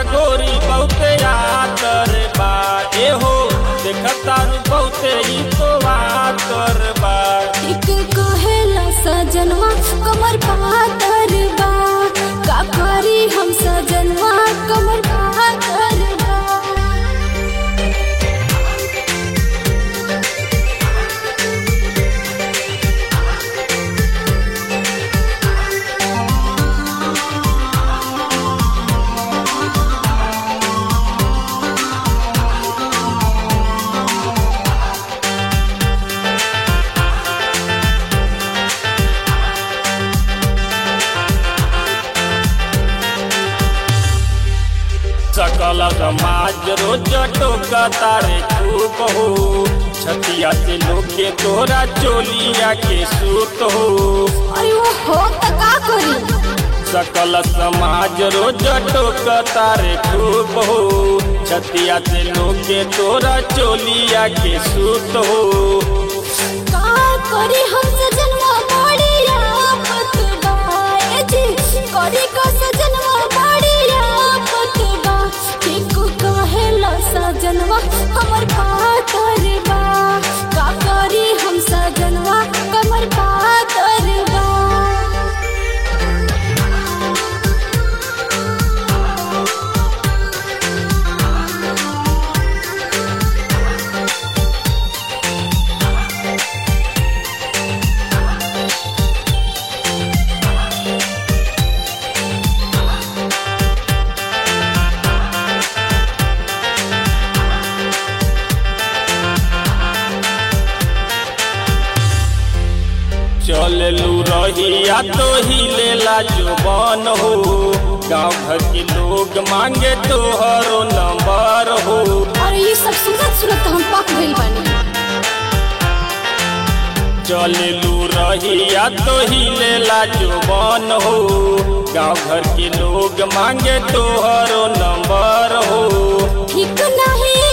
गोरी बहुते आतर बा ए हो देखतारू बहुते ही तो आतर बा एक कहेला सजनवा कमर पातर बा का करी हम सजनवा कमर पातर बा सकल समाज रोज टोकतारे खूब हो छतिया से लोके तोरा चोलिया के सूत हो अरे वो हो त का करी सकल समाज रोज टोकतारे खूब हो छतिया से लोके तोरा चोलिया के सूत हो का करी हम सजनवा बड़ी आफत बा ए जी करी का सजनवा बड़ी आफत बा एक कहेला सजनवा कमर पातर बा का करी हम सजनवा कमर पातर बा चललू रहिया तो ही लेला जुबान हो गाँव घर के लोग मांगे तोहरो नंबर हो और ये सब सुनत सुनत हम पक गइल बानी चललू रहिया तो ही लेला जुबान हो गाँव घर के लोग मांगे तोहरो नंबर हो ठीक नहीं